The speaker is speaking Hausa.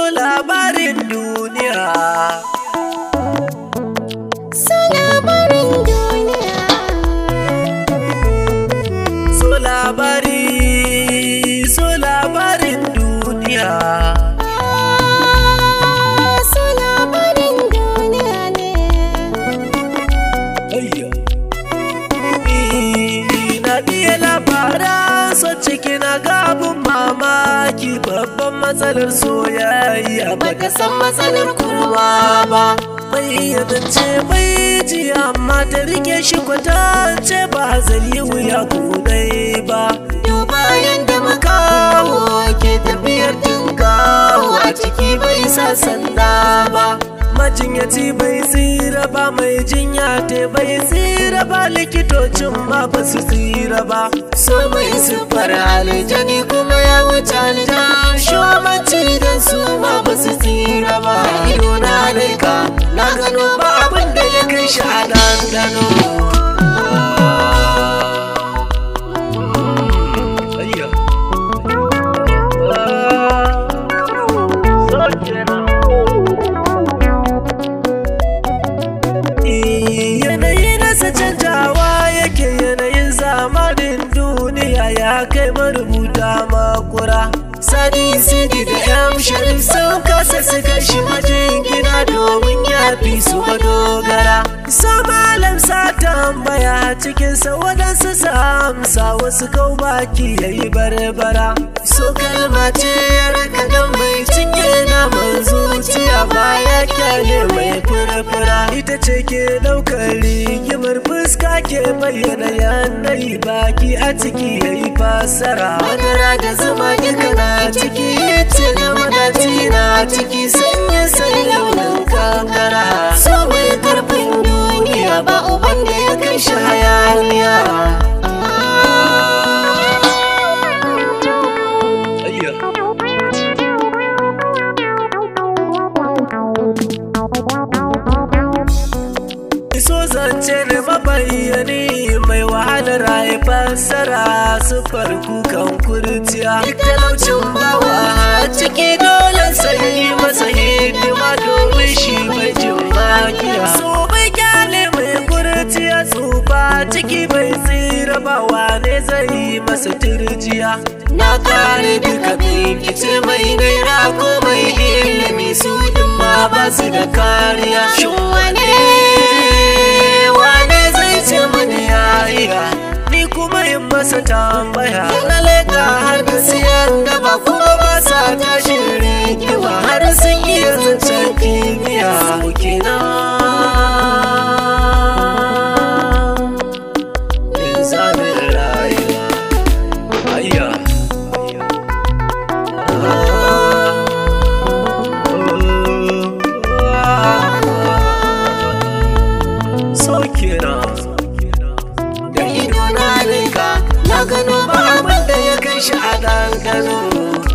labarin duniya So labarin duniya so labari so labarin duniya Ah, So labarin duniya ne Ayya. Ni na iya labaran so ciki na gabin mamaki babban matsalar soyayya baka san matsalar kurwa ba mai yadance mai ji amma ta rike shi kwatance ba zai yi wuya kudai ba duba yadda makaho ke tafiyar tunkawo a ciki bai sa sanda ba majinyaci bai tsira ba mai jinya te bai tsira ba likitocin ma ba su tsira ba so mai siffar aljani kuma ya wuce aljan shomanci da su ma ba su tsira ba ido na laika na gano ba abin da ya kai shi a dandano Ayya. Ah, so kenan. yanayi nasa canjawa yake yanayin zamanin duniya ya kai marubuta makura sadi sidi da yan sharif sun kasa su kashi majin gina domin ya fi su madogara so malam sa tambaya cikinsa waɗansu sa amsa wasu kau baki ya yi barbara so kalma ce ya raka dan mai cinye naman zuciya baya kyale mai fura-fura ita ce ke ɗaukar rigimar fuska ke bayyana yanayi baki a ciki ya yi fasara madara da zuma duka na ciki ce da madaci na ciki sanya sai launin kankara so mai karfin duniya ba uban da ya kai shi hayaniya Iso zance da mabayyani mai wahalar haifar sufar kukan kurciya Duk talaucin bawa ciki dole sai masa hidima domin shi bai jin magiya So bai kyale mai kurciya tsufa ciki bai tsira ba wane zai masa turjiya Na kare duka bincike mai naira ko mai ilimi su din ma ba su da kariya Shin wane wane zai ce mani ya iya ni kuma yin masa tambaya na leka har da siyan da ba kuma ba sa tashin rigima har sun iya zancen kimiyya kina Zanen rayuwa Ayya So kenan da ido na rika na gano ba abin da ya kai shi a ɗanɗano